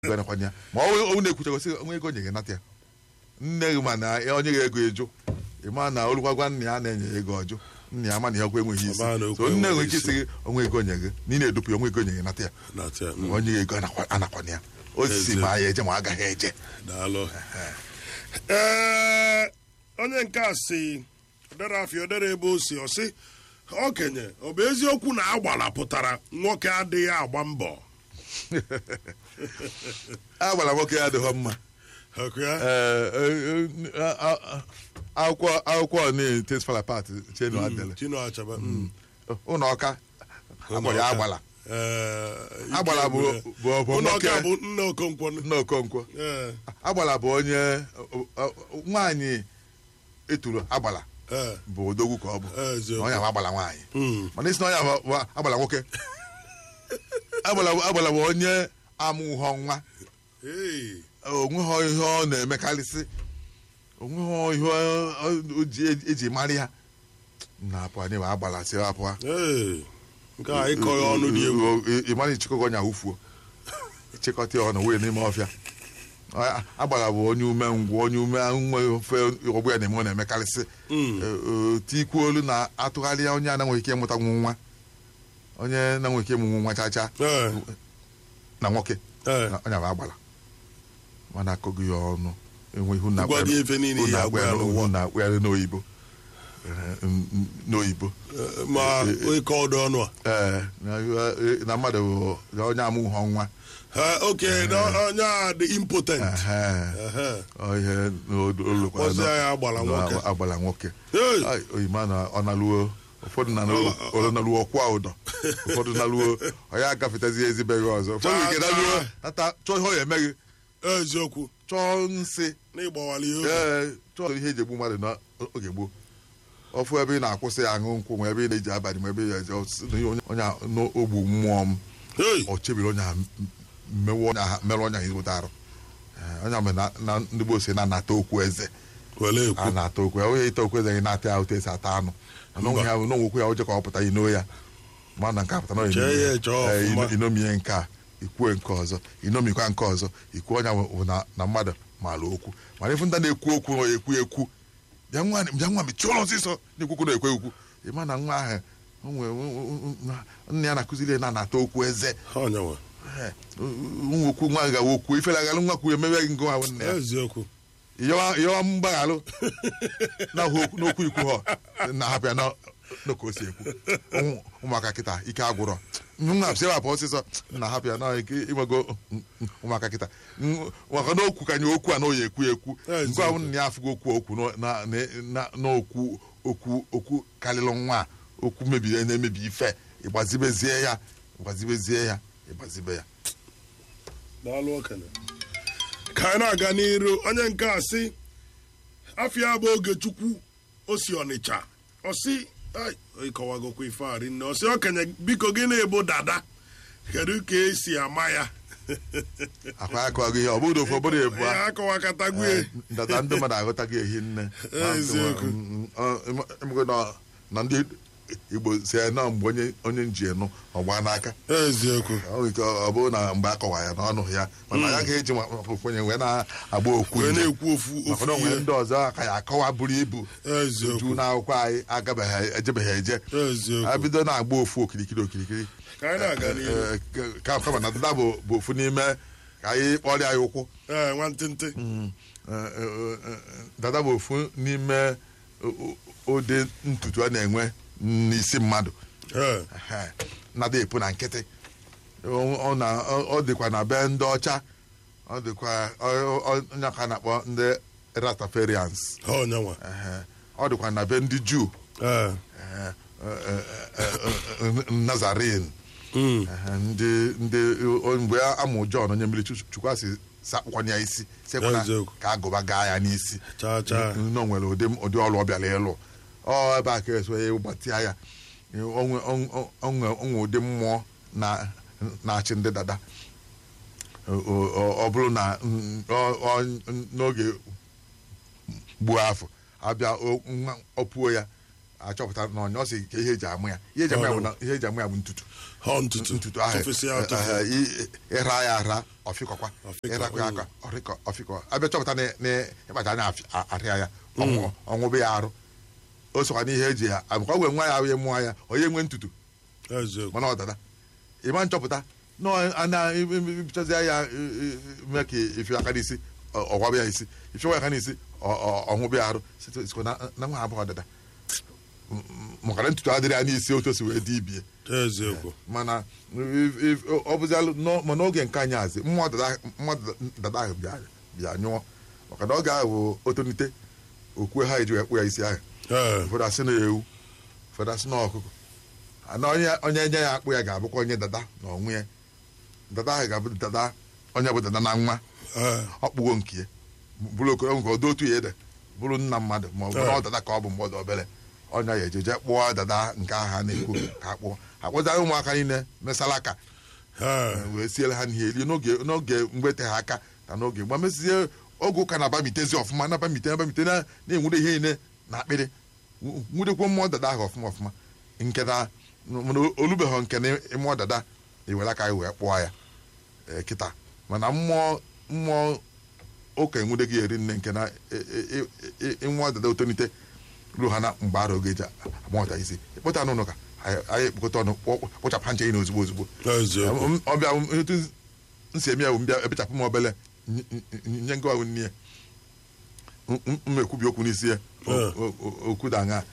ganakwanye ya ma ọ ọ na-ekwuchagosi onwe ego nye gị nata ya nne gị ma na onye gị ego eju ịma na olụkwagwa nna ya na-enye ya ego ọjụ nna ya ma na ya okwu enweghị isi Ọ ma na okwu so nne nwere ike enweghị isi gị onwe ego nye gị na ị na-edupụ ya onwe ego nye gị nata ya na-atụ ya mm, onye gị ego anakwa- anakwana ya o si Ezie. ma ya eje ma ọ agaghị eje daalụ ee onye nke a si odere afịa odere ebe o si ọsị okenye ọ bụ eziokwu na agbala pụtara nwoke adịghị agba mbọ a gwara nwoke ya adịghọ mma Ọkụ ya? Ee, e, e, a- a- a- akwụkwọ akwụkwọ ni tes fala pat chenu adele Chino Achaba mm. ụlọ ọka agbara ya agbala Ee, ike agbala bụ gwụrụ. bụ bụ Ụlọ nwoke ọka bụ nne Okonkwo nna okonkwo Ee, agbala bụ onye ọ- ọ- nwaanyị eturu agbala ee, bụ odogwu ka ọ bụ ee, eziokwu. onye ahụ agbala nwaanyị Mm. mana isi na onye ahụ bụ agbala nwoke agbala bụ- agbala bụ onye amụghọ nwa Ee, onweghị ihe ọ na-emekarịsị onweghị ihe ọ- ọ- o ji eji mara ya na-apụ anyị ma agbala si apụa ee. nke a ịkọ ya ọnụ dị egwu ị mara ịchịkọgọ ọnya wufuo ịchịkọta ya ọnụ wee n'ime ọfịa A- agbala bụ onye umengwụ onye ume nwe ofe ọgbụ ya na-eme ọ na-emekarịsị Mm. Ee, tikwu olu na-atụgharị ya onye a na-enweghị ike ịmụta nwu nwa onye na-enweghị ike ịmụ nwa chacha Ee, na nwoke ee. na- onye bụ agbala mana akọghị ya ọnụ enwe ihu na Gwa gị ife niile ya agwa ya n'ụwa. na-akpụgharị n'oyibo Ee, n- n- n'oyibo Ee, ma ịkọ ọdụ ọnụ a ee na- na mmadụ bụ na onye amụghọ nwa Ee, oke na onye a dị impotent Ehe. Ehe. Ọ ihe n'olukwa Kpọzie ya agbala nwoke. agbala nwoke Hey! Ai, oyima na ọ naluo ụfọdụ na ọ naluo ọkwa ụdọ ụfọdụ naluo ọ ya agafetazi ezibeghị ọzọ ụfọdụ Cha, nke cha. naluo nata chọọ ihe ọ ya emeghị eziokwu chọọ nsị n'ịgbawala ihe oge. ee chọọ ihe eji egbu mmadụ n'oge gboo ọfụ ebe ị na-akwụsị ya aṅụ nkwụ ma ebe ị na-eji abalị ma ebe ị na-eji ọsị na ihe onye onye a n'ogbu mmụọ m Hey! ọ chebiri onye a mewe onye ahụ merụ onye ahụ ezigbote arụ Ee, onye ahụ mere na- na ndị gboo si na-anata okwu eze wele a ekwu na-ata okwu ya onye ite okwu eze gị na-ata ya otu esi ata anụ na onwe ya na onwekwu ya oje ka ọ pụta ino ya ma na nke a pụta na Chee ya eche ọfụma. inomie nke a ikwue nke ọzọ inomikwa nke ọzọ ikwu onye ahụ bụ na na mmadụ maara okwu mana ifu ndị na-ekwu okwu na ekwu ekwu bịa nwa bịa nwa mechie ụlọ ọsịsọ na-ekwukwu na ekwe ekwu ịma na nwa ahụ o nwere nna ya na-akụziri ya na anata okwu eze onyenwe Ee, nwa okwu nwa gawa okwu ifere agalụ nwa kwuru emewe gị nke nwa bụ nna ya eziokwu yọwa mgbaghalụ n'okwu ikwu ha na-ahapụ ya na na ka o si ekwu Ụmụ- ụmụaka kịta ike agwụrọ nwa si ewapụ ọsịsọ na-ahapụ ya na ike ịnwego ụmụaka kịta N- maka na okwu ka nye okwu a na oyi ekwu ekwu Ezi nke ahụ na ya afụgo okwu okwu na- na- na- n'okwu okwu okwu karịrị nwa a, okwu mebiri na-emebi ife ịgbazibezie ya ịgbazibezie ya ịgbazibe ya daalụ okenye ka anyị na-aga n'iru onye nke a sị afịa bụ ogechukwu o si ọnịcha ọsị ai, ịkọwagokwa ife a rinne ọsị okenye biko gị na-ebo dada kedu ka esi ama ya akwa akọghị ihe ọ bụrụ ofu obodo ebu ya akọwakatagwue ndata ndị mmadụ aghọtaghị ehi nne Eziokwu. emego na na ndị igbo si ya na mgbe onye onye nji enu ọgba n'aka eziokwu ọ nwere ike ọ bụrụ na mgbe a kọwa ya n'ọnụ ya mana ya ga-eji nwa- ofu onye wee na-agba okwu wee nje. na-ekwu ofu maka na ofu onwere ihe ndị ọzọ aka ya akọwa buru ibu eziokwu ju n'akwụkwọ anyị agabeghị ejebeghị eje eziokwu abido na-agba ofu okirikiri okirikiri ka anyị na-aga n'iru Eh, eh, ka- kama na dada bụ bụ ofu n'ime ka anyị kpọrịa ya ụkwụ ee nwantịntị Eh, eh, eh, dada bụ ofu n'ime o- o- ụdị ntutu a na-enwe n'isi mmadụ ee Ehe, nada epu na nkịtị ọ ọ na- ọ- ọ dịkwa na be ndị ọcha ọ dịkwa ọ- ọ- onye ka a na-akpọ ndị rastafarians ha onyenwe Ehe, ọ dịkwa na be ndị juu ee Ehe, eh, eh, eh, eh, nazarin Mm. Ehe, ndị ndị o- mgbe a mụ Jọn onye mmiri Chukwu- chukwu asị sakpụkwanye ya isi sekwana Eziokwu. ka agụba gaa ya n'isi chaa chaa nọ nwere ụdị ụdị ọrụ ọ bịara ịlụ ọ ebe a ka eso ya gbatịa ya onwe onwe- onwe onwe ụdị mmụọ na na-achị ndị dada O- o- ọ bụrụ na mm, ọ- ọ- n'oge gbuo afọ abịa o- nwa- ọ puo ya achọpụta na ọnya ọ sị ka ihe eji amụ ya ihe eji amụ ya bụ na ihe eji amụ ya bụ ntutu họ ntutu ntutu ahụ tụfesị ya eh, atụfu eh, i- ịra ya ara ọfịkọkwa Ọfịkọ, ịrakwa ya mm. aka ọrịkọ ọfịkọ abịa chọpụta na na ịkpacha anya afị- a- arịa ya ọnwụ- ọnwụbe ya arụ o sokwa n'ihe eji ya abụkwa wee nwa ya ahụ ya mụọ ya onye nwee ntutu eziokwu mana ọdada ịma nchọpụta na a na-ebichazi ya mee ka ifi aka n'isi ọ- ọgwaba ya isi ifiwa aka n'isi ọ- ọ- ọnwụbe ya arụ site- sikwa na na nwa abụọ ọdada M- m- maka na ntutu adịrị ya n'isi otu o si wee dị ibie eziokwu mana if- if- ọ bụzialụ nọ- ma n'oge nke anyị azị mmụọ dada mmụọ dada ahụ bịa bịa nyụọ maka na oge ahụ o tonite okwe ha eji wee kpụ ya isi ahụ ee ụfọdụ asị na ewu ụfọdụ asị na ọkụkọ ana onye onye nye ya akpụ ya ga-abụkwa onye dada na onwe ya dada ahụ ga-abụ dada onye bụ dada na nwa ee ọkpụgo nke ya bụrụ okoro nke ọdụ otu ya ede bụrụ nna mmadụ ma ọ bụ na ọ Ee. dada ka ọ bụ mgbe ọ dị obere onye ya ejeje kpụọ dada nke ahụ ha na-ekwu ka akpụọ akpụzara ụmụaka niile mesala aka ee wee siele ha n'ihe eri n'oge n'oge mgbete ha aka na n'oge mgbe mezie oge ụka na-abamitezi ọfụma na-abamite na-abamite na- na-enwude ihe niile na akpịrị nw- nwudekwa mmụọ dada ahụ ọfụma ọfụma nke na mana olubeghị nke na mmụọ dada iwere aka ya wee kpụọ ya ee, kịta mana mmụọ mmụọ ụka enwudeghị eri nne nke na e- e- e- e- mmụọ dada otonite ruo ha na mgbe ara oge eji amụọta isi ịkpụta n'ụlọ ka anyị anyị ekpokọta ọnụ kpọ- kpụchapụ ha nche ị na ozugbo ozugbo eziokwu M- ọbịa m- etu nsi eme ya bụ mbịa ebechapụ m obele ny- ny- nye ngwa nne ya M- m- m ekwubi okwu n'isi ya O- Eh. o- o- okwu da aṅa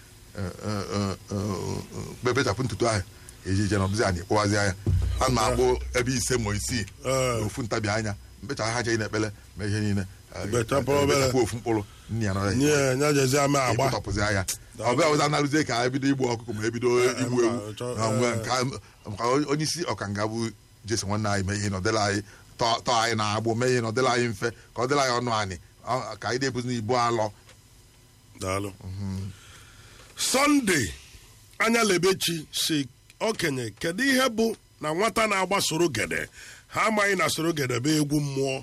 bebechapụ ntutu ahụ ejije na ọbụzi anyị kpụwazi ya a na akpụ ebe ise ma isii Eh. na ofu ntabi anya mbecha ha jee na-ekpele ma ihe niile Eh, Bechapụ eh, obele. bechapụ ofu mkpụrụ nne ya nọrọ ya nye nya jezi ama agba ịkpụtọpụzi anya ọbịa ọbụza na-arụzie ka ebido igbu ọkụkọ ma ebido igbu ewu ma chọ- na mgbe eh. nke a- maka onye isi ọkanga bụ jesi nwanne anyị mee ihe nọdịla anyị tọọ tọọ anyị na-agbụ mee ihe nọdịla anyị mfe ka ọ dịla anyị ọnụ anyị ọ- ka anyị na-ebuzi n'ibu alọ daalụ sọnde anya lebechi si okenye kedu ihe bụ na nwata na-agba sorogede ha amaghị na sorogede bụ egwu mmụọ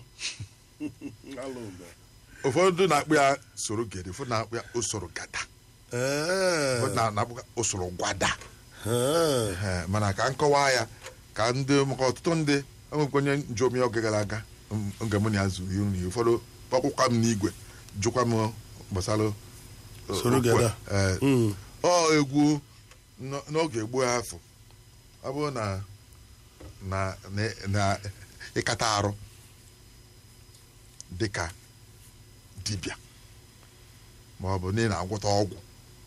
ụfọdụ na-akpụ ya soro gede ụfọdụ na-akpụ ya usoro gada Ee, ụfọdụ na- na-akpụ ya usoro gwada ee, Ee, mana ka nkọwa ya ka ndị maka ọtụtụ ndị enwekwa onye njomi oge gara aga m- oge mụ na ya zuru iru na ụfọdụ kpọkwụkwa m n'igwe jụkwa m gbasara uh, Soro okwu a. gada. Ee, Mm. ọ egwu n- n'oge gboo afọ ọ bụrụ na na na- na ịkata arụ dịka dibịa ma ọ bụ na ị na-agwọta ọgwụ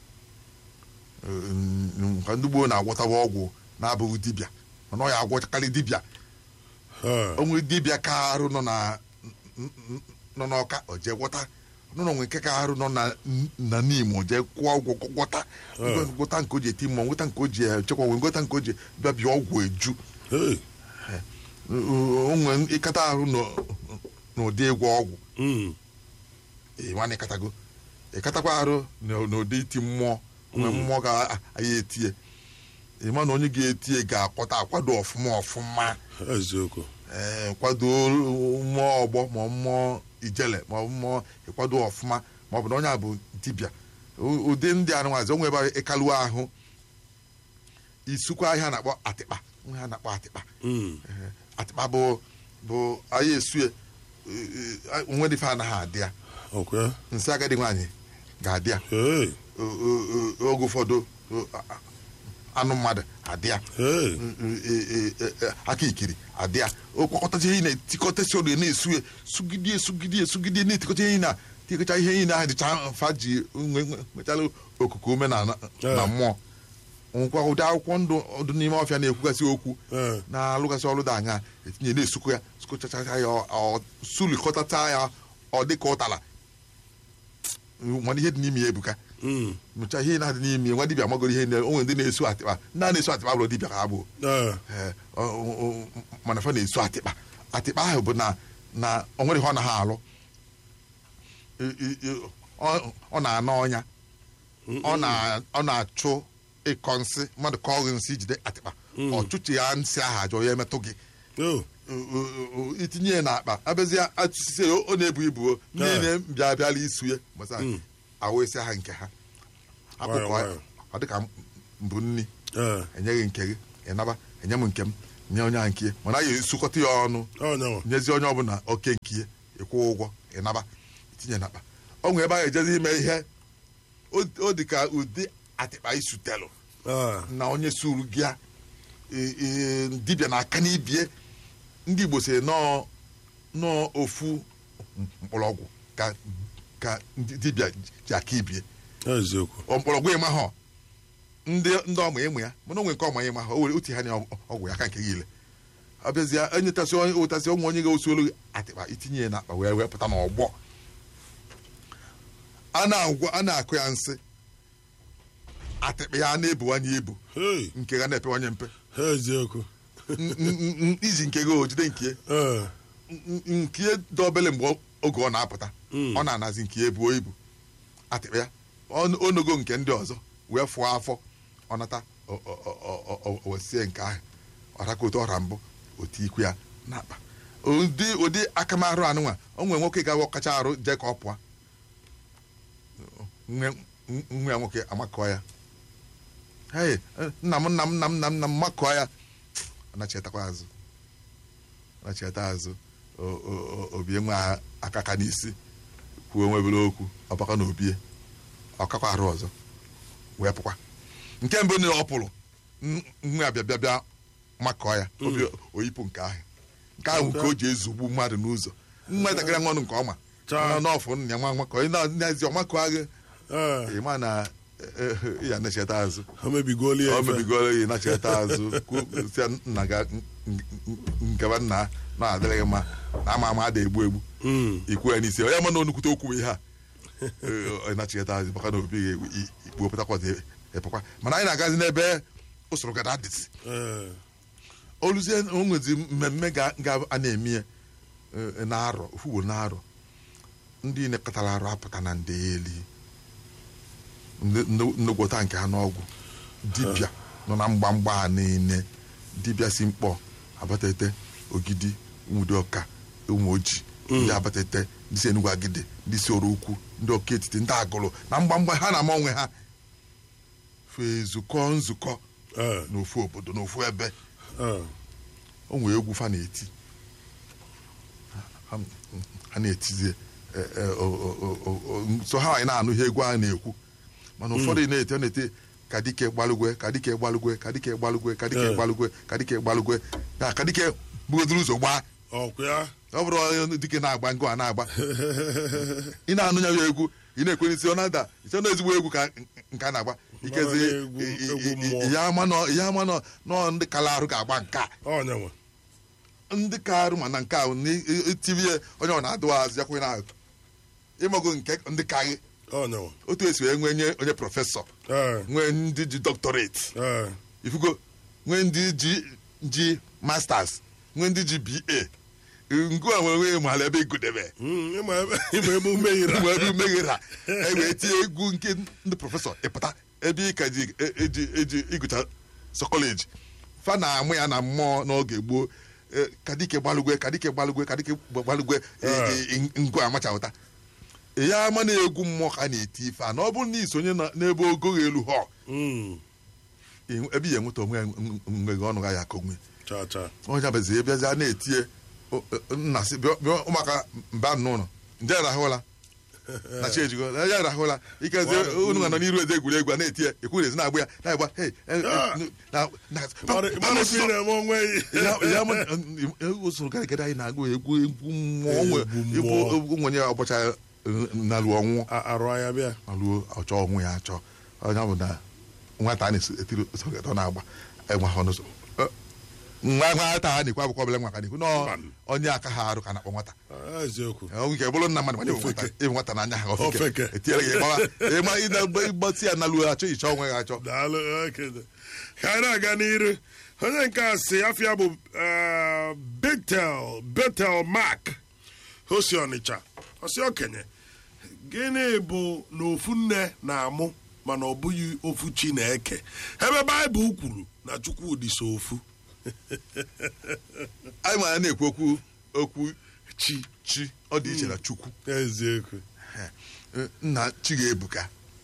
Mm, nke ndị gboo na-agwọtawa ọgwụ na-abụghị dibịa mana ọ ya agwọchakarị dibịa ee, onwe dibịa ka arụ nọ na n- n- nọ n'ọka o jee gwọta nọ na onwe nke ka arụ nọ na na n'imo jee kwụọ ọgwụ gwọta Eh. gwọta nke o ji eti mmụọ nweta nke o ji echekwa onwe gwọta nke o ji bịa bịa ọgwụ eju ee, onwe ịkata arụ n'ụ- n'ụdị ịgwọ ọgwụ mm, ịma na ịkatago ịkatakwa arụ n'ụ- n'ụdị iti mmụọ onwe mmụọ ga-aya etie ịma na onye ga-etie ga-akpọta akwado ọfụma ọfụma eziokwu ee kwado mmụọ ọgbọ ma ọ mmụọ ijele ma ọ bụ mmụọ ịkwado ọfụma ma ọ bụ na onye a bụ dibịa U- ụdị ndị anụnwazi onwe ebe ịkaluo ahụ isukwa ihe a na-akpọ atịkpa ihe a na-akpọ atịkpa Mm, Ee, atịkpa bụ bụ anyị esue onwe dị fe anaghị adị ya okwe nsị agadi nwaanyị ga-adị ya ee, O- o- o- oge ụfọdụ o- a- a- anụ mmadụ adị ya ee, e- e- e- aka ikiri adị ya okpọkọtacha ihe na-etikọtasị ọrụ na-esue sugidie sugidie sugidie na-etikọta ihe na tikọcha ihe niile ahụ dịcha mfa ji nwe- nwe- nwechala okuku ume na na Eh. mmụọ nwekwa ụdị akwụkwọ ndụ ọdụ n'ime ọfịa na-ekwugasị okwu ee, na-alụgasị ọrụ dị anya etinye na-esukwa ya sụkọchacha ya ọ- ọ- sulikọtacha ya ọ dị ka ụtara mana ihe dị n'ime ya ebuka mm, mụcha ihe na-adị n'ime ya nwa dibịa magoro ihe niile onwe ndị na-esu atịkpa ndị a na-esu atịkpa bụrụ dibịa ka ha bụ ee, Ee, ọ- ọ- ọ- mana fa na-esu atịkpa atịkpa ahụ bụ na na o nwere ihe ọ na ha alụ I- i- i- ọ ọ na-ana ọnya ọ na- ọ na-achụ ịkọ nsị mmadụ kọọ gị nsị jide atịkpa ọ chụchi ya nsị ahụ ajọ ya emetụ gị o, O- o- o- itinye ya n'akpa abịazie atụsisi ya ọ na-ebu ibu o niile bịa bịala isu ya gbasa Mm. awụ isi ha nke ha Nwayọ, akụkọ nwayọ. ọ dịka m bụ nni ee enyeghị nke gị ịnaba enye m nke m nye onye ahụ nke ya mana ya esukọta ya ọnụ ọnyanwa nyezi onye ọbụla oke nke ya ịkwụ ụgwọ ịnaba itinye n'akpa ọ nwere ebe a ejezi ime ihe o- ọ dị ka ụdị atịkpa isutelụ ee na onye suru gị a e- e, dibịa na-aka n'ibie ndị igbo si nọọ nọọ ofu mkpọrọgwụ ka ka ndị dibịa ji aka ibie eziokwu ọ mkpọrọgwụ ịma ha ndị ndị ọma ịmụ ya mana onwe nke ọma ịma ha o were otu ha na ọgwụ ya aka nke gị ile abịazie enyetasị onye ụtasị ụmụ onye ga-osu olu atịkpa itinye ya n'akpa wee wee pụta n'ọgbọ a na-agwa a na-akụ ya nsị atịkpa ya na-ebuwanye ibu hei nke ga na-epewanye mpe eziokwu N- n- n- iji nke gị ojide nke ee n- n- nke dị obele mgbe oge ọ na-apụta Mm. ọ na-anazi nke ya buo ibu atịkpa ya ọ- onogo nke ndị ọzọ wee fụọ afọ ọ nata o- o- o- o- o- o wesie nke ahụ ọraka otu ọra mbụ otu ikwu ya n'akpa ụdị ụdị akamarụ anụnwa o nwere nwoke ga kacha arụ jee ka ọ pụọ nwe nwa ya nwoke amakọọ ya hei nna m nna m nna m nna m nna m makọọ ya ọ nachetakwa azụ ọ nacheta azụ o- o- o- obie nwa akaka n'isi kwuo nwebere okwu ọbaka na obie ọkakwa arụ ọzọ wee pụkwa nke mbụ niile ọ pụrụ n- nwa ya bịa bịa bịa makọọ ya obi oyipụ nke ahụ nke ahụ nke o ji ezugbu mmadụ n'ụzọ nwa ntakịrị nwa ọnụ nke ọma Chaa. n'ọfụ nna ya nwa makọ na-ezi ọmakọ agha ee ịma na eh, eh, ya na-echeta azụ o mebigoli ya ọ ife. mebigoro gị na-echeta azụ kwuo sị nna ga nkeba nna na-adịrịghị mma na ama ama ada egbu egbu Mm. ikwu ya n'isi onye ma na onukwute okwu ihe a Ee, ọ na-achịkọta azụ maka na obi ga-ikpuopụtakwa epekwa mana anyị na-agazi n'ebe usoro gada dịzi ee oluzie o nwezi mmemme ga ga- a na-eme ya eh, na-arọ ofu ugboro na-arọ ndị nekọtara arụ apụta na ndị eli nnegwọta nke ha n'ọgwụ dibịa nọ na mgbamgba a niile dibịa si mkpọ abatete ogidi ụmụdị ọka ụmụ oji ndị abatete ndị si enugwu agide ndị si oru ukwu ndị ọka etiti ndị agụrụ na mgbamgba ha na-ama onwe ha fee zukọ nzukọ ee n'ofu obodo n'ofu ebe ee o nwere egwu fa na-eti Ha- ha na-etizie e- e, o- o- o- o- so ha anyị na-anụ ihe egwu ahụ na-ekwu mana ụfọdụ na-eti ọ na-eti ka dike gbalugwe ka dike gbalugwe ka dike gbalugwe ka dike Eh. gbalugwe ka dike gbalugwe ya ka dike bugodoro ụzọ gbaa ọkwa ya ọ bụrụ onye dike na-agba ngụ a na-agba ị na-anụ ya egwu ị na-ekwe n'isi ọ na-ada ise na ezigbo egwu ka nke a na-agba ikezi egwu- egwu mmụọ. ya ama nọ ya ama nọ nọ ndị kala arụ ga-agba nke a ọnyanwa ndị ka arụ mana nke ahụ n'itivie onye ọ na-adụ azụ yakwe na ịmago nke ndị ka gị ọnyanwa otu esi wee nwee nye onye prọfesọ ee nwee ndị ji doctorate ee ifugo nwee ndị ji ji masters nwee ndị ji ba ngụ a nwere nwee maala ebe igodebe Mm, ịma ebe ịma ebe ume yiri mgbe ebe umeghera e wee tie egwu nke ndị prọfesọ ịpụta ebe ị ka ji e- eji eji ịgụcha sọkọleji fa na-amụ ya na mmụọ n'oge gboo e, kadike gbalugwe kadike gbalugwe kadike gbalugwe e, e, e, ngụ amachapụta ya ama na egwu mmụọ ka a na-eti ife a na ọ bụrụ na isonye na- n'ebe ogo elu họ Mm, ị- ebe ihe nweta onwe ya mgbe gị ọnụ ga ya ka onwe cha cha onye abazi ebiazi a na-etie o- o- nna sị bịa bịa ụmụaka mba n'ụlọ nje rahụla na chi ejigo ya arahụla ikezi Wow. unu nọ n'iru eze egwuregwu a na-etie ekwu ezi na-agba ya na-agba hey, eh, Ah. eh, na- na- Mara mara ife ị na-eme onwe ya ya ya ma usoro garagara anyị na-agụ egwu egwu mmụọ nwe Egwu egwu mmụọ. egwu nwenye ọgbacha nalu ọnwụ A- arụ anya bịa aluo ọchọ onwe ya achọ onye bụ na nwata a na-etiri usoro garagara ọ na-agba enwe ha n'ụzọ Eh, nwa nwata ha na-ekwu akwụkwọ ọbụla nwa ka na-ekwu nọ Mmanụ. onye aka ha arụ ka na-akpọ nwata Ah, eziokwu ọ nke bụrụ nna mmadụ mana ịbụ nwata Ofeke. ịbụ nwata n'anya ha Ofeke. ofeke etinyere gị gbawa ịma ịgbatị ya naluo achọ ịchọ onwe ya achọ daalụ okede ka anyị na-aga n'iru onye nke a si afịa bụ eh, betel betel mark osi ọnịcha osi okenye gịnị bụ na ofu nne na-amụ mana ọ bụghị ofu chi na-eke ebe baịbụl kwuru na chukwudị so ofu anyị ma ya na-ekwu okwu okwu chi chi ọ dị iche na chukwu eziokwu Eh, nna chi ga-ebuka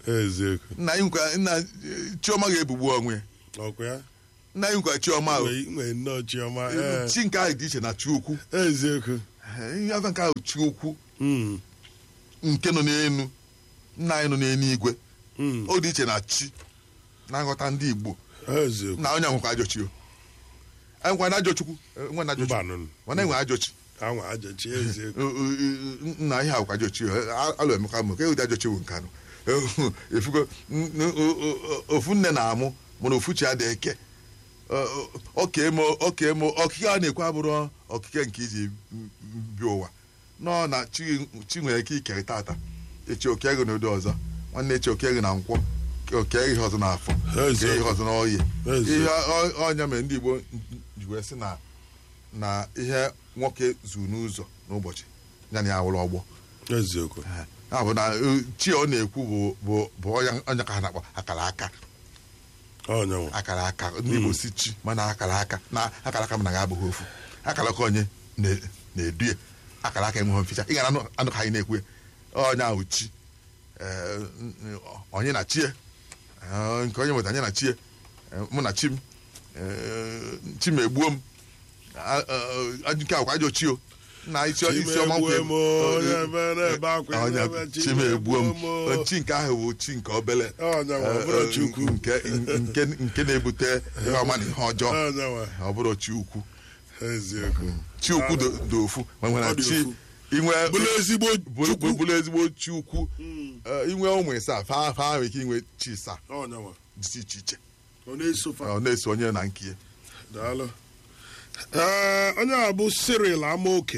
eziokwu nna anyị nkwa nna chioma ga-ebugbu onwe ya. ọkwa ya nna anyị nkwa chioma o. nwee nwee nnọọ chiọma ee chi nke ahụ dị iche na chi ukwu eziokwu ihe afa nke ahụ chi ukwu Mm, nke nọ n'elu nna anyị nọ n'eluigwe mm, ọ dị iche na chi na nghọta ndị igbo eziokwu na onye nwekwa ajọ chi o anyị nkwa na ajọ chukwu eh, nwe na ajọ chukwu mbanụ mana enwe ajọ chi anwa ajachi eziokwu Eh, eh, eh, nna ihe ahụkwa ajọ chi o Eh, alụ emeka mụ ka ụdị ajọ chi bụ nke anụ Eh, efugo n- n- o- o- o- ofu nne na-amụ mana ofu chi adịghị eke okemo okemo okike a na-ekwe abụrụ okike nke iji m- m- bịa ụwa nọ na chi chi nwere ike ikere tata echi oke ego n'ụdị ọzọ nwanne echi oke ego na nkwọ oke ego ihe ọzọ n'afọ Eze. oke ihe ọzọ n'oyi Eze. ihe ọ- ọnya mere ndị igbo ji wee sị na na ihe nwoke zuru n'ụzọ n'ụbọchị ya na ya wụrụ ọgbọ eziokwu ya bụ na eh, chi ọ na-ekwu bụ bụ bụ ọnya ọnya ka ha na-akpọ akara aka ọnyanwa akara aka ndị Igbo si chi mana akara aka na akara aka m na ga abụghị ofu akara aka onye na- na-edu ya akara aka enweghị mficha ị gara anụ anụ ka anyị na-ekwu ya onye ahụ chi eh, n- n- onye na chi ya Eh, nke onye nweta anyị na chi ya Eh, mụ na chi m eh, chi m egbuo m Ah, eh, eh, nke akwa ajọ chi o na isi isi ọma nkwe Chimegbuo m, onye mere ebe akwa onye ebe chi m egbuo m Chimegbuo m. chi nke ahụ bụ chi nke obele ọnyanwa ọ Eh, bụrụ eh, chi ukwu nke nke nke na-ebute ihe ọma na ihe ọjọọ ọnyanwa ọ bụrụ chi ukwu eziokwu chi ukwu do do ofu ma nwere Ọ dị chi ofu. inwe bụrụ ezigbo bụrụ chukwu bụrụ ezigbo chi ukwu Eh, inwe ụmụ ịsaa fa fa nwere ike inwe chi ịsaa ọnyanwa dị iche iche ọ na-esofa ọ na-eso onye na nke ya daalụ ee onye a bụ Cyril Amaoke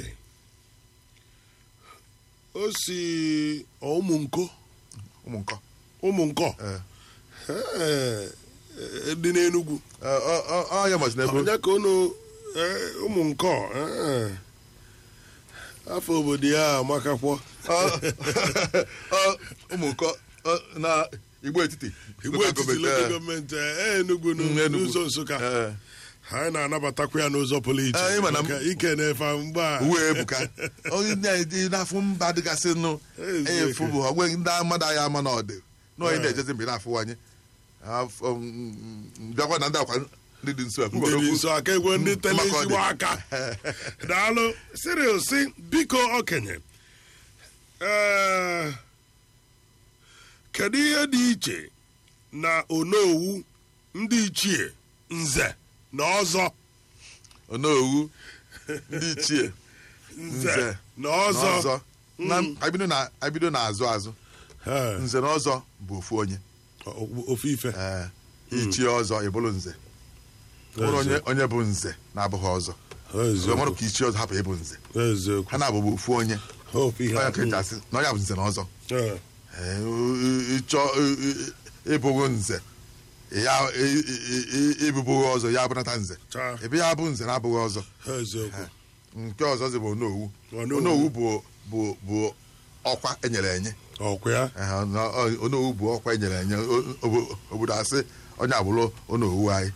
o si ụmụnko ụmụ nkọ ụmụnkọ Eh, Ee, ee, dị n'Enugwu eh, ọ- ọ- ọ ya masị n'ebe onye ka unu ee, ụmụnkọ ee. afọ obodo ya amakakwọ Ọ- ọ- ụmụ nkọ ọ, na igbo etiti igbo local etiti government, lokal eh, gọọmenti ee, Enugu nụ- Mm, Enugu. n'ụzọ Nsụka eh, anyị na-anabatakwa ya n'ụzọ pụrụ iche Eh, ịma na m- maka ike na-efe mgbe a uwe ebuka onye na-eji n'afọ mba dịgasị nụ Eziokwu. efu bụ ogbe ndị mmadụ anyị ama na ọdị na onye Eh. na-ejezi mgbe na-afụwanye Afọ, mm, bịakwa na ndị akwa ndị dị nso ndị dị nso aka egwe ndị tele Maka ọ dị. ezigbo aka daalụ Cyril si biko okenye ee kedu ihe dị iche na onowu ndị ichie nze na ọzọ onowu ndị ichie nze Nze na na ọzọ ọzọ na abido na abido na azụ azụ Ee, nze na ọzọ bụ ofu onye o- ofu ife Ee, ichie ọzọ ịbụrụ nze bụrụ onye onye bụ nze na-abụghị ọzọ eziokwu ọmarụ ka ichie ọzọ hapụ ịbụ nze eziokwu ha na-abụbụ ofu onye ofu ihe onye ka eji asị na onye bụ nze na ọzọ Ee, Ee, ịchọ ịbụghị nze ya ịbụbụghị ọzọ ya abụnata nze chaa ebe ya bụ nze na-abụghị ọzọ eziokwu nke ọzọ zi bụ onowu Onowu. onowu bụ bụ bụ ọkwa enyere enye ọkwa ya Ee, na- ọ- onowu bụ ọkwa enyere enye O- obo- obodo asị onye abụrụ onowu anyị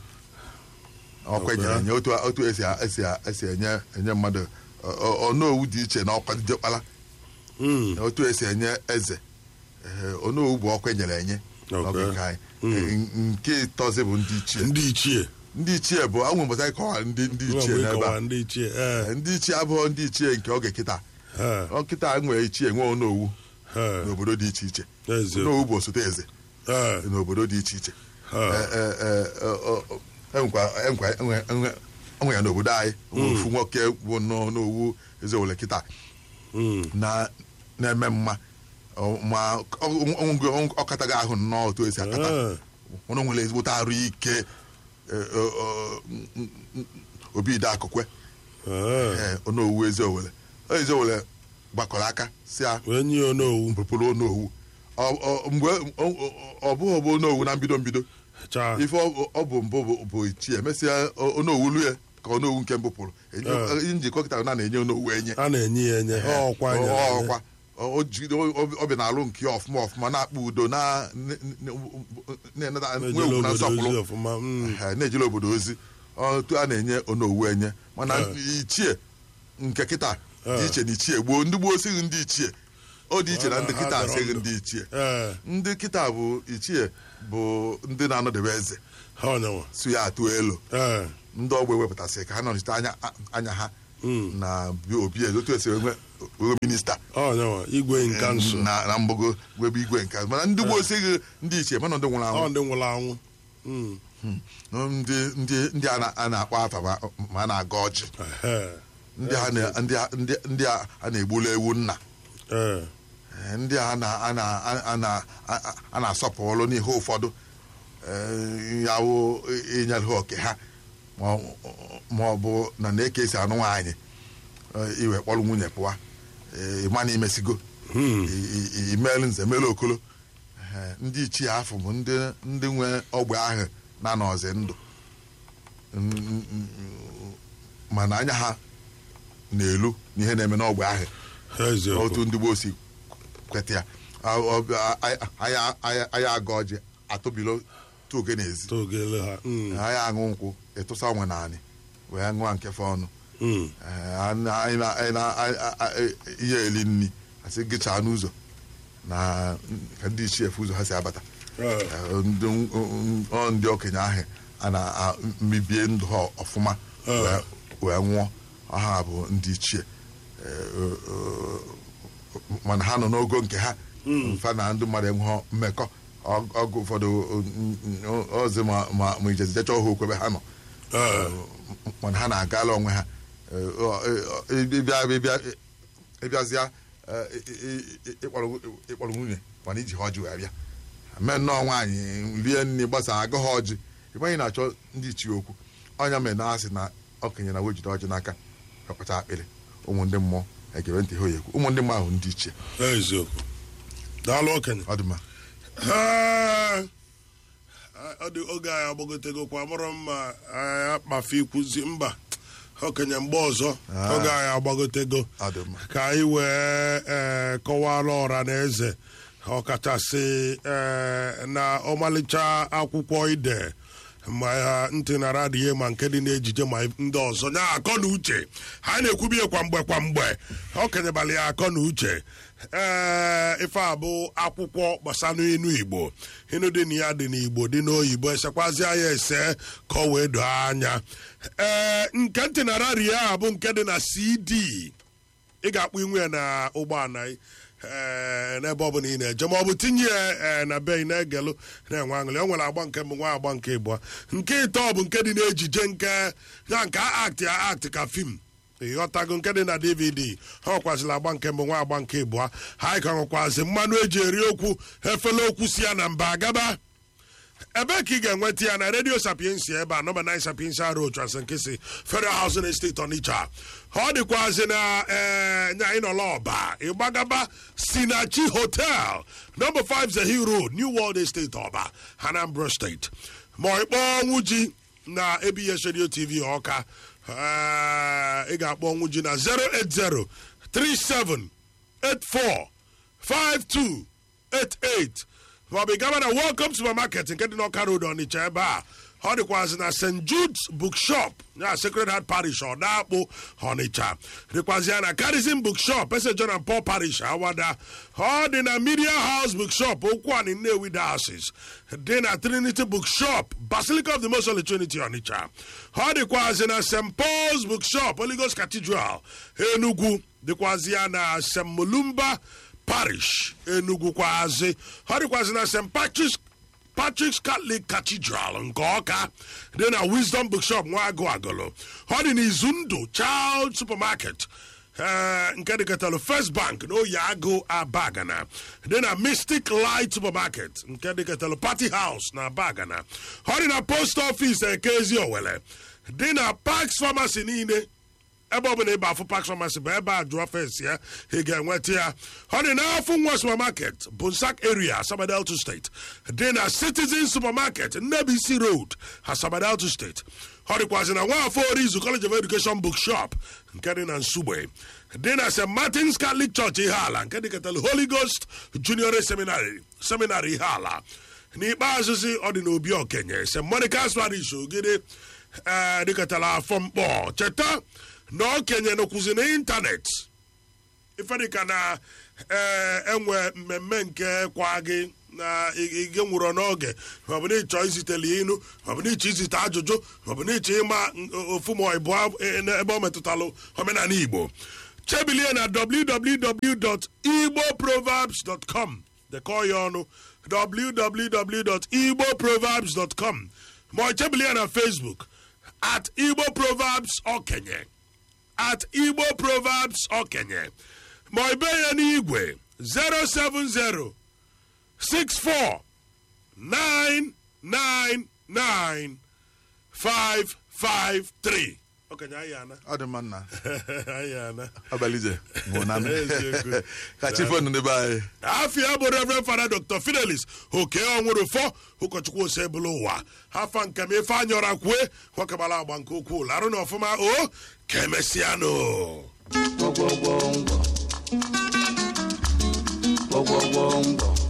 ọkwa enyere enye otu otu esi esi esi enye enye mmadụ ọ- ọ- onowu dị iche na ọkwa ndị ọkpara Mm, otu esi enye eze Ee, onowu bụ ọkwa enyere enye Okay. n'oge nke anyị Ee, nke ịtọzi bụ ndị ichie ndị ichie ndị ichie bụ anwe mbọta anyị kọwara ndị ndị ichie Nwa mgbe n'ebe a ịkọwa ndị ichie ee, Ee, ndị ichie abụghị ndị ichie nke oge kịta ee, ọkịta nwere ichie nwe onowu ee, n'obodo dị iche iche eziokwu onowu bụ osote eze ee, n'obodo dị iche iche ee. Ee, ee, ee, ọ- ọ- enwekwa- enwekwa- enwe- enwe- enwe ya n'obodo anyị ofu nwoke bụ nọ n'owu ezewole kịta Mm, na na-eme mma Ọ- ma ọ- ọ- ọ kataghị ahụ nnọọ otu esi akata ee, ọnụ nwere ezigbote arụ ike ee, ọ- ọ- m- m- obi ide akụkwe ee. ee onowu ezeowele ezeowele gbakọrọ aka si a wee nye onowu mpụpụrụ onowu Ọ- ọ- mgbe ọ- ọ- ọ bụghị ọbụ onowu na mbido mbido chaa ife ọ ọ bụ mbụ bụ- bụ ichie emesịa o- onowu lu ya ka onowu nke mbụ pụrụ Ah. Enye- njikọ kịta na na-enye onowu enye a na-enye ya enye ha ọkwa Ọ- nyere ọ- enye. ọkwa Ọ- o jide- o- o- ọ bịa na-alụ nke ya ọfụma ọfụma na-akpa udo na na-eneta nwe na-ejele ugwu na obodo nsọpụrụ ozi ọfụma mm, Ha na-ejele obodo ozi otu a na-enye onowu enye mana Ah. ichie nke kịta dị Ah. iche na ichie gboo ndị gboo sighị ndị ichie ọ dị iche na ndị Ha kịta dọrọ asịghị ndụ. ndị ichie ee ndị kịta bụ ichie bụ ndị na-anọdebe eze ha ọnyanwa su ya atụ elu ee ndị ọgbọ ewepụtasị ka ha nọchite anya anya ha Mm. na bi- obi eze otu esi enwe enwe minista ọnyanwa igwe nka nso na na mgbago webe igwe nke mana ndị gboo esighị ndị ichie mana ndị nwụrụ ọ anwụ ndị nwụrụ anwụ Mm. ndị ndị ndị a na- a na-akpọ afa ma- ma a na-aga ọjị Ehe. ndị a na- ndị a- ndị- ndị a a na-egbulu ewu nna ee Eh, ndị a na- a na- a na- a- a na-asọpụrụ n'ihe ụfọdụ eh, ya wụ inyere ha oke ha ma ọ- ma ọ bụ na na-eke esi anụ nwaanyị eh, iwe kpọrọ nwunye pụwa eh, ịma na imesigo Hmm. I- i- imelu nze melu okolo Eh, ndị ichie afọ bụ ndị ndị nwe ogbe ahụ na n'ọzi ndụ Mm, mm, mm, mana anya ha na-elu n'ihe na-eme n'ogbe ahụ eziokwu otu ndị gboo si kweta ya A- ọ- a- a- anya anya- anya aga ọjị atụbilo tu oge n'ezi togele ha Mm. anya aṅụ nkwụ ịtụsa onwe naanị wee ṅụọ nkefe ọnụ Mm. Eh, anyị na- anyị na- anyị na- a- a- a- ihe eli nri asị gịchaa n'ụzọ na ka ndị ichie efu ụzọ ha si abata Ee. Eh, ndị ọ ndị okenye ahụ a na-emebie ndụ ha ọfụma Eh. wee- wee nwụọ ha bụ ndị ichie Eh, eh, eh, mana ha nọ n'ogo nke ha mfa na ndị mmadụ enweghị mmekọ Ọ- ọgụ ụfọdụ eh, ozi ma ma ma ijezijecha ọha okwebe ha nọ Ee. mana ha na-agala onwe ha Eh, ọ- ọ- ịbịa ịbịa ịbịazịa eh, ị- ị- ịkpọrọ ịkpọrọ nwunye mana iji ha ọjị wee bịa mee nnọọ nwaanyị rie nri gbasa agụ ha ọjị ịgbanye na-achọ ndị ichie okwu ọnya mere na asị na okenye na wejide ọjị n'aka akpacha akpịrị ụmụ ndị mmụọ egebe ntị ha oyekwu ụmụ ndị mmụọ ahụ ndị ichie eziokwu daalụ okenye ọ dị mma Ee, ọ dị oge anyị agbagotegokwa mụrụ mma anyị akpafe ikwuzi mba okenye mgbe ọzọ Ah. oge anyị agbagotego ọ dị mma ka anyị wee ee, kọwara ọra na eze ọkachasị ee, na ọmalịcha akwụkwọ ide ma ha ntị na radie ma nke dị n'ejije ma ndị ọzọ nya akọ na uche ha na-ekwubie kwa mgbe kwa mgbe okenyebalị ya akọ na uche ee ife a bụ akwụkwọ gbasara inu igbo inu dị na ya dị n'igbo dị n'oyibo esekwazi ya ese ka ọ wee doo anya ee nke ntị na radie a bụ nke dị na cd ị ga-akpọ inwe ya na ụgbọala ị, ee, n'ebe ọ bụla ị na-eje ma ọ bụ tinye ya ee, na be ị na-egelụ na-enwe aṅụrị o nwere agba nke mbụ nwa agba nke ịbụọ nke ịtọ bụ nke dị n'ejije nke ya nke act ya act ka fim ịghọtago nke dị na dvd ha nwekwazịla agba nke mbụ nwa agba nke ịbụọ ha ka nwekwazi mmanụ eji eri okwu efele okwu si ya na mba agaba ebee ka ị ga-enweta ya na redio sapiensi ebe a nọmba 9 sapiensi road transankisi federal housing estate onitsha ọ dịkwazị na ee nya ịnọla ọba ịgbagaba sinachi hotel nọmba 5 zehi road new world estate ọba anambra steeti ma ọ ịkpọọ ọnwụ ji na abs radio tv ọka ee, ị ga-akpọ ọnwụ ji na 080 37 84 5288 maọbụ ị gaba na welcome supermarket nke dị n'ọka road ọnịcha ebe a ọ dịkwazị na st judes bookshop ya sacred heart parish ọdakpụ ọnịcha dịkwazị ya na carism bookshop ese john and paul parish awada ọ dị na media house bookshop okwu ani nnewi diocese dị na trinity bookshop basilica of the most holy trinity ọnịcha ọ dịkwazị na st paul's bookshop holy ghost cathedral enugwu dịkwazị ya na st molumba parish enugwu kwazi ọ dịkwazị na st patrick's patrick's catholic cathedral nke ọka dị na wisdom bookshop nwaagụ agụlụ ọ dị n'izu ndụ child supermarket ee, nke dịkọtalụ first bank na oyi agụ abagana dị na mystic light supermarket nke dịkọtalụ party house na abagana ọ dị na post office ekezi owele dị na parks pharmacy niile ebe ọ bụla ịba afụ Park Pharmacy bụ ebe a jụọ fes ya ị ga-enweta ya ọ dị n'afọ nwa supermarket Bunsak area Asaba Delta State dị na Citizen Supermarket Nnebisi Road Asaba Delta State ọ dịkwazị na nwafọ Orizu College of Education Bookshop nke dị na Nsugbe dị na St. Martin's Catholic Church Ihala nke dịkọtara Holy Ghost Junior Seminary Seminary Ihala n'ikpeazụ si ọ dị n'obi okenye St. Monica's Parish Ogide ee dịkọtara afọ mkpọ cheta na okenye nọkwụzi n'ịntanetị ife dịka na ee enwe mmemme nke kwa gị na ige nwụrụ n'oge maọbụ na ịchọ izitele inu maọbụ na ịchọ izite ajụjụ maọbụ na ịchọ ịma ofu ma ịbụ ebe ọ metụtalụ omenala igbo chebilie na www.igboproverbs.com dekọọ ya ọnụ www.igboproverbs.com ma ọ chebilie na facebook at igbo proverbs okenye at igbo proverbs okenye ma ọ bee ya n'igwe 070 64 999 553 okenye anyị ana ọ dị mma nna anyị ana abalị ije nwụ na Eziokwu. ka chi fon n'ebe anyị afia bụ reverend fada dr fidelis oke ọnwụrụ fọ ụkọchukwu ose bụlụ ụwa hafa nke m ife anyọra kwue nwakabala agba nke ukwuu larụ na ọfụma o ka emesịanụ Whoa, whoa, whoa, whoa. Whoa, whoa, whoa, whoa.